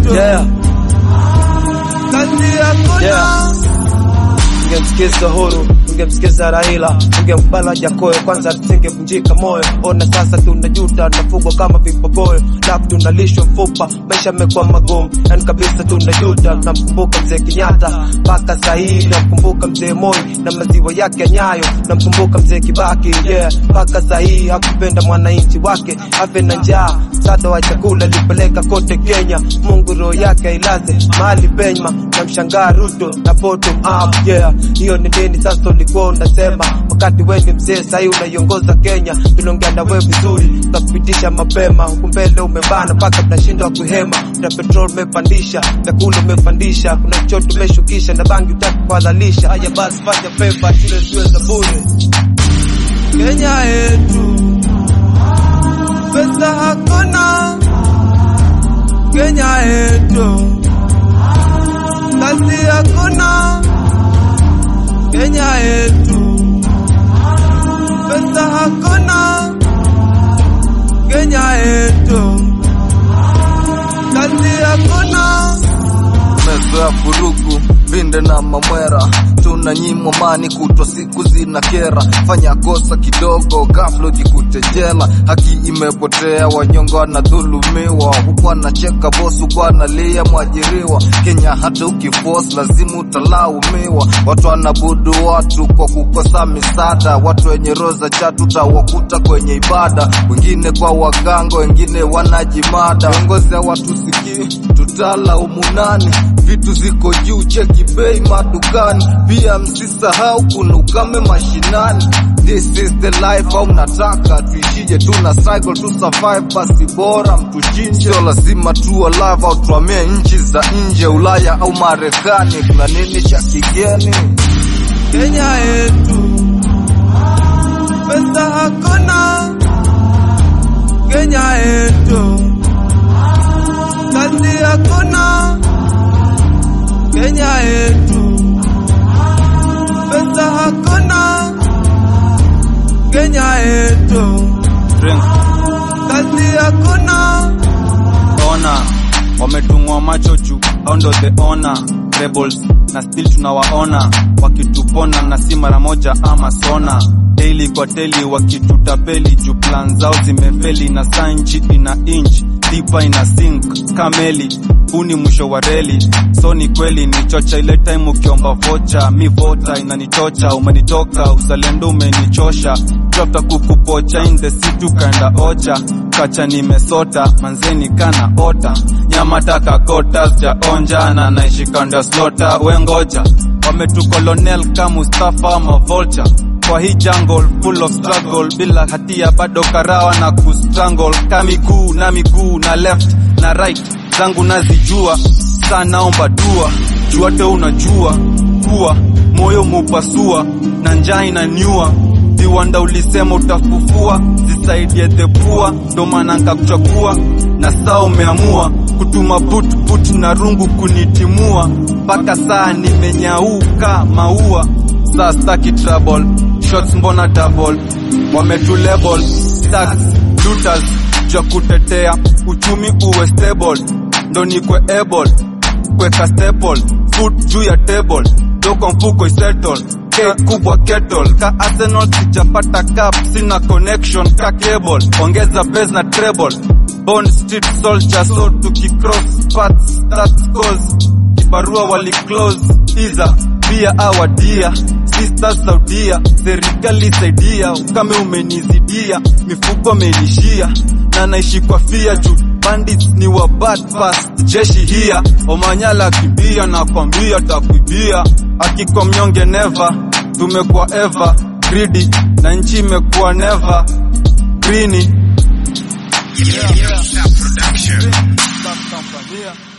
yetu yeah. kazi hakuna Yeah. Ungemsikiza Uhuru, ungemsikiza Raila, ungembala Jakoyo, kwanza tusingevunjika moyo. Ona sasa tunajuta, tunafugwa kama vipogoyo, lafu tunalishwa mfupa, maisha yamekuwa magumu, yani kabisa tunajuta. Namkumbuka mzee Kenyatta mpaka sahii, namkumbuka mzee Moi na maziwa yake ya Nyayo, namkumbuka mzee Kibaki yeah, mpaka sahii hakupenda mwananchi wake afe na njaa, msaada wa chakula alipeleka kote Kenya. Mungu roho yake ailaze mahali pema, namshangaa Ruto na bottom up yeah. Hiyo ni nini sasa ulikuwa unasema wakati wewe ni mzee sahii unaiongoza Kenya? Tuliongea na wewe vizuri, tukakupitisha mapema, huku mbele umebana mpaka tunashindwa kuhema. Na petrol umepandisha, vyakula umepandisha, kuna choto umeshukisha na bangi utaki kuhalalisha. Haya basi, fanya favor, shule ziwe za bure. Kenya yetu pesa hakuna Kenya yetu kazi hakuna Kenya yetu pesa hakuna Kenya yetu kazi hakuna mezoea furugu vinde na mamwera tunanyimwa mani kutwa siku zina kera fanya kosa kidogo ghafla jikute jela haki imepotea wanyongo wanadhulumiwa huku anacheka bosi huku analia mwajiriwa kenya hata ukifos lazima utalaumiwa watu wanabudu watu kwa kukosa misaada watu wenye roho za chatu utawakuta kwenye ibada wengine kwa waganga wengine wanajimada viongozi hawatusikii tutalaumu nani vitu ziko juu cheki bei madukani pia msisahau kuna ukame mashinani this is the life au mnataka tuishije tuna cycle tu survive basi bora mtuchinje sio lazima tu alive au tuamie nchi za nje ulaya au marekani kuna nini cha kigeni Kenya yetu pesa hakuna Kenya yetu kazi hakuna Kenya yetu pesa hakuna Kenya yetu kazi hakuna ona wametungwa macho juu au ndo the ona rebels na still tunawaona wakitupona na si mara moja ama sona daily kwa teli wakitutapeli juu plan zao zimefeli na sanchi ina inch dipa ina sink kameli huu ni mwisho wa reli so ni kweli ni chocha ile time ukiomba vocha mi vota inanichocha umenitoka uzalendo umenichosha drafta kukupocha in the city ukaenda ocha kacha nimesota manzeni kana ota nyama taka kota sijaonja na naishi kando ya slota wengoja wametukolonel ka Mustafa ama vulture kwa hii jungle full of struggle bila hatia bado karawa na kustrangle ka miguu na miguu na left na right zangu nazijua saa naomba dua juate unajua kuwa moyo mupasua na njaa inaniua viwanda ulisema utafufua zisaidie thepua ndo maana nkakuchagua na saa umeamua kutuma putput na rungu kunitimua mpaka saa nimenyauka maua saa staki trouble shots mbona double wametulabel stacks looters ja kutetea uchumi uwe stable ndo nikwe able kweka staple food juu ya table doko mfuko isettle K kubwa kettle ka Arsenal sijapata cup sina connection ka cable ongeza base na treble Bond street soldier so tukicross paths that's cause kibarua wali close iza pia awadia sisters saudia serikali saidia ukame umenizidia mifuko amenishia na naishi kwa fia juu bandits ni wa bad past jeshi hia omanyala kibia na kwambia takuibia akiko mnyonge never tumekuwa ever greedy na nchi imekuwa never greeny yeah. yeah.